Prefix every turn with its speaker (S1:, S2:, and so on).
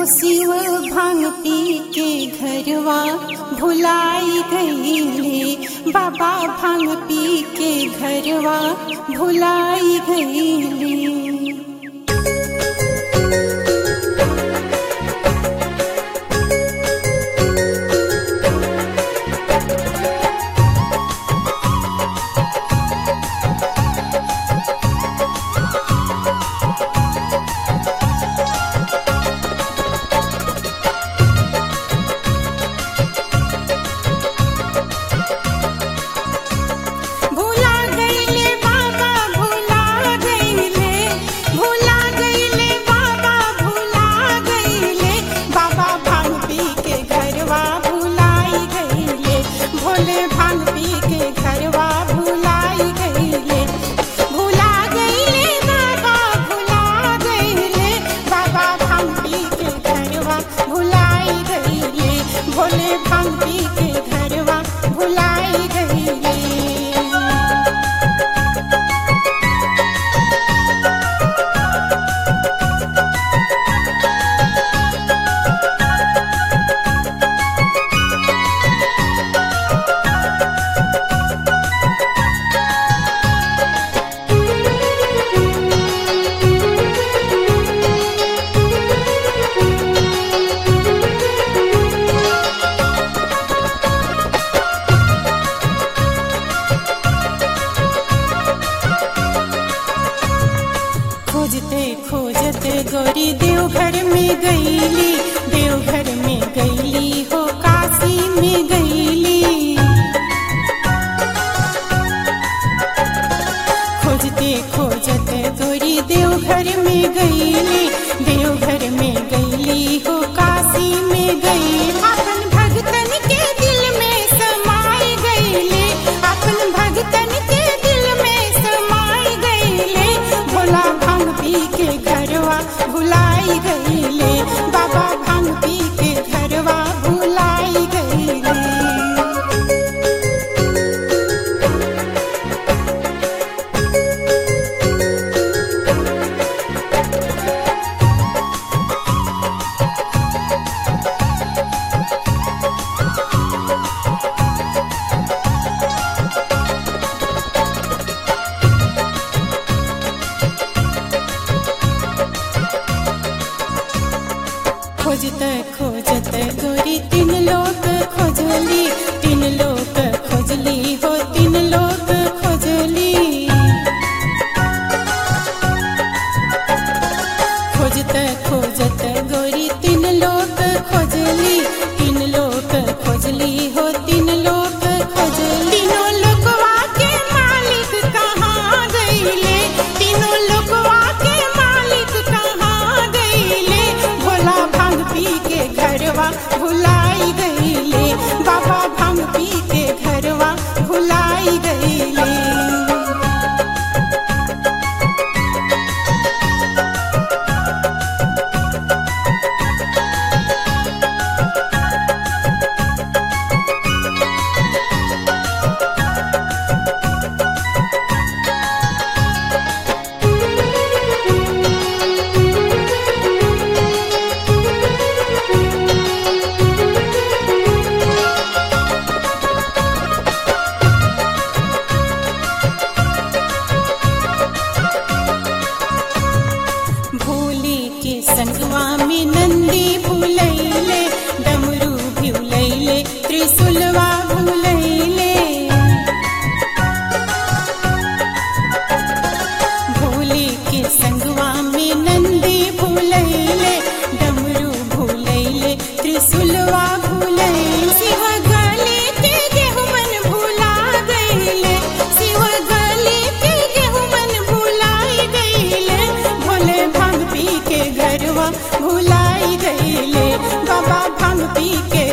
S1: शिव भांग पी के घरवा भुलाई गईले बाबा भांग पी के घरवा भुलाई गईले भुला गईले बाबा भुला गईले भुला गईले बाबा भुला गईले बाबा भांग पी के घरवा भुलाई गईले भोले भांग पी के घरवा भुलाई गईले भुला गईले बाबा भुला गईले बाबा भांग पी के घरवा भुलाई गईले भोले भांग पी के घरवा भुलाई गईले खोजते खोजते गोरी देवघर में गईली देवघर में गईली हो काशी में गईली खोजते खोजते गोरी देवघर में गईली देवघर में गईली हो काशी में गई अपन भगतन के दिल में समाई गईले अपन भगतन के दिल में समाई गईले भोला भांग पी के घरवा भुलाई गईले बाबा भांग पी के घरवा भुलाई गईले खोजत खोजत गोरी तीन लोग खोजली तीन लोग खोजली हो तीन लोग खोजली खोजत खोजत गोरी तीन लोग खोजली तीन लोग खोजली हो तीन लोग खोजली तीनों लोकवा के मालिक कहाँ गईले तीनों लोकवा के मालिक कहाँ गईले भोला भांग पी के घरवा भुलाई गईले बाबा भांग पी के घरवा भुलाई गईले भोले के संगवा में नंदी भूलैले डमरू भूलैले त्रिशूलवा भूलैले भोले के संगवा में नंदी भूलैले डमरू भूलैले त्रिशूलवा भूलैले शिव गले के गेहुमन भूला गईले शिव गले के गेहुमन भूलाई गईले भोले भांग पी के घरवा भुलाई गईले बाबा भांग पी के